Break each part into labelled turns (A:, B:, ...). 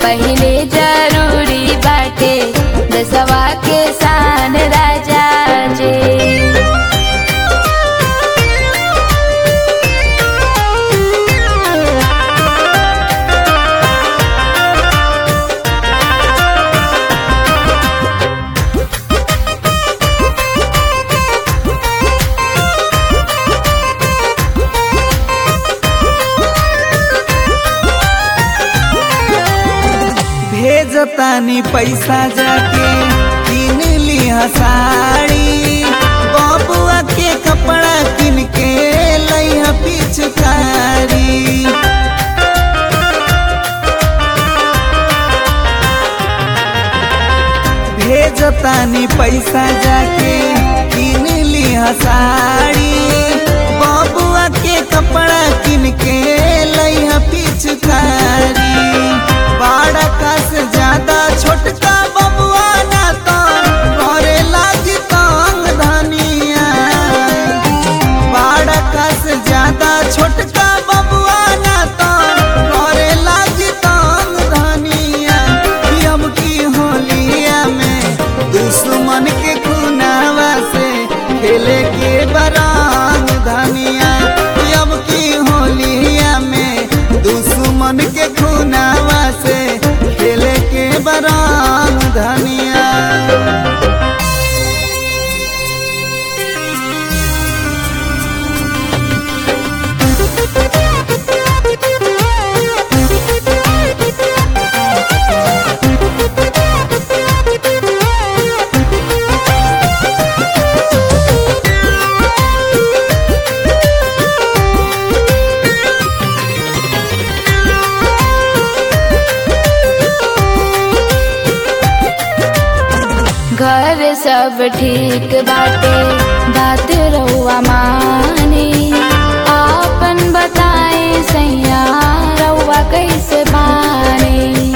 A: पहिले जरूरी बाटे दसवा के शान राजा जी
B: भेजतानी पैसा जाके किन लिहा साड़ी बबुआ के कपड़ा किन के लइहा पिचकारी भेजतानी पैसा जाके किन लिहा साड़ी बबुआ के कपड़ा किन के लइहा पिचकारी बड़ा का से ज्यादा छोटका बबुआ ना तो करे लागी तंग धनिया बड़ा का से ज्यादा छोटका बबुआ ना तो करे लागी तंग धनिया कि हम की होलिया में दुश्मन के खुनावा से खेले के बरांग धनिया कि अब की होलिया में दुश्मन के खुनावा से खेले के बरांग धनिया
A: घर सब ठीक बाटे बात रउआ मानी आपन बताए सैया रउआ कैसे बानी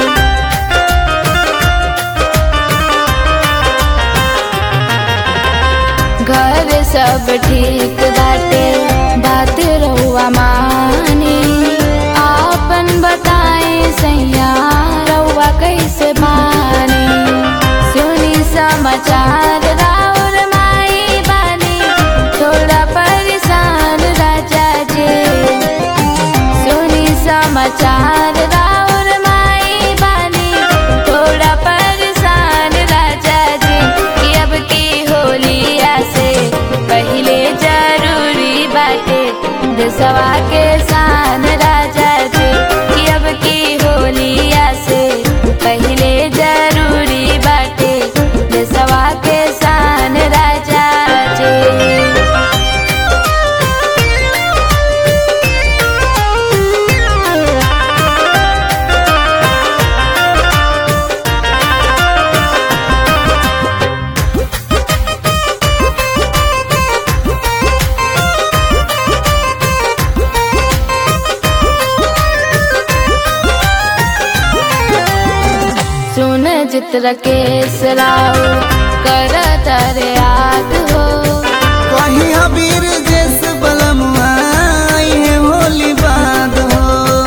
A: घर सब ठीक बाटे बात रउआ मानी आपन बताए सैया रउआ कैसे बानी सुनी समाचार राउर माई बानी थोड़ा परेशान राजा जी सुनी समाचार राउर माई बानी थोड़ा परेशान राजा जी कि अब की होलिया से पहले जरूरी बाटे दसवा के शान राजा जी कि अब की होलिया से पहले जरूरी बाटे दसवा के शान राजा जी सुन चित्र के सराव कर तर याद हो
B: कहीं अबीर जैस बलमुआ आई है होली बाद हो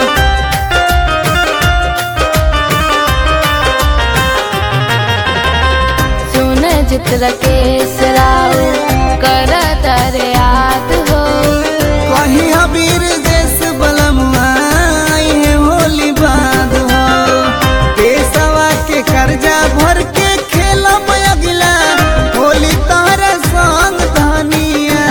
A: सुन चित्र के सराव कर तर याद हो
B: कहीं अबीर जैस बलमुआ आई है होली बाद हो पेशवा के कर्जा भर के खेला अगला होली तारा संग धनिया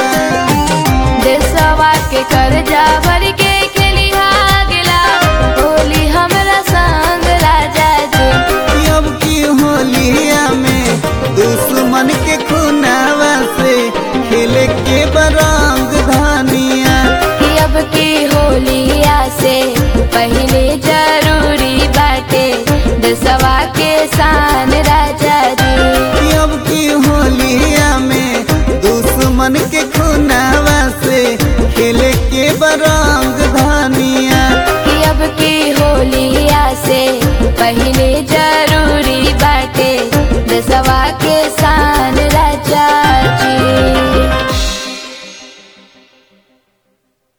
A: देशवा के कर्जा भर के खेली गेला होली हमरा संग राजा जी
B: कि अब की होलिया में दुश्मन के खुनावा से खेले के बरंग धनिया
A: कि अब की होलिया से पहले जरूरी बाटे दसवा के शान राजा जी
B: कि अब की होलिया में दुश्मन के खुनावा से खेले के बरंग